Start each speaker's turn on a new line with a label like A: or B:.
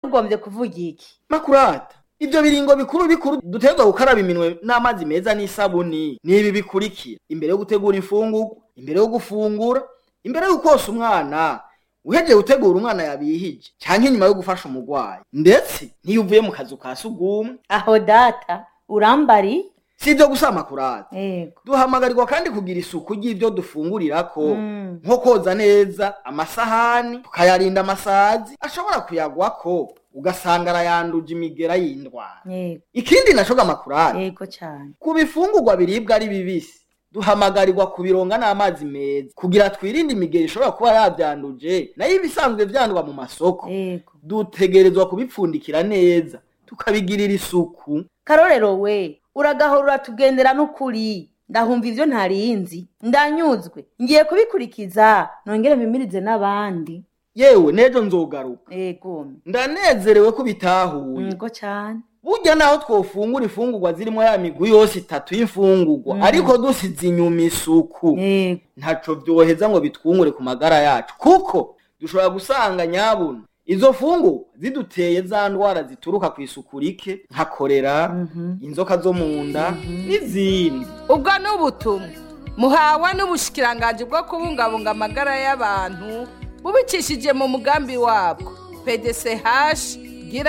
A: ugombye kuvuga iki
B: makurata ivyo biringo bikuru bikuru dutegerezwa gukaraba iminwe n'amazi meza n'isabuni ni ibi bikurikira imbere yo gutegura imfungurwa imbere yo gufungura imbere yo kosa umwana uhejeje gutegura umwana yabihije canke inyuma yo gufasha umurwayi ndetse n'iyo uvuye mu kazu ka sugumwe
A: aho data urambari
B: si ivyo gusa makurata
A: yego
B: duhamagarirwa kandi kugira isuku ry'ivyo dufungurirako
A: Mm.
B: nko koza neza amasahani tukayarinda amasazi ashobora kuyagwako ugasanga arayanduje imigera y'indwara
A: yego
B: ikindi naco makurata
A: yego cyane
B: ku bifungurwa biribwa ari bibisi duhamagarirwa kubironga n'amazi meza kugira twirinde imigeri ishobora kuba yavyanduje nayo ibisanzwe vyandwa mu masoko
A: yego
B: dutegerezwa kubipfundikira neza tukabigirira isuku
A: karorero we uragahora uratugendera n'ukuri ndahumva ivyo ntarinzi ndanyuzwe ngiye kubikurikiza nongere mpimirize n'abandi
B: yewe n'ejo nzogaruka
A: yego
B: ndanezerewe ko bitahuye
A: yego cyane
B: burya naho twofungura imfungurwa zirimo ya migwi yose itatu y'imfungurwa
A: Mm.
B: ariko dusize inyuma isuku
A: yego
B: ntaco vyoheza ngo bitwungure ku magara yacu kuko dushobora gusanga nyabuna izo fungu ziduteye za ndwara zituruka ku isuku rike nka korera
A: Mhm.
B: inzoka zo mu nda n'izindi
C: ubwo ni ubutumwa muhawe n'ubushikiranganji bwo kubungabunga amagara y'abantu bubicishije mu mugambi wabwo pdch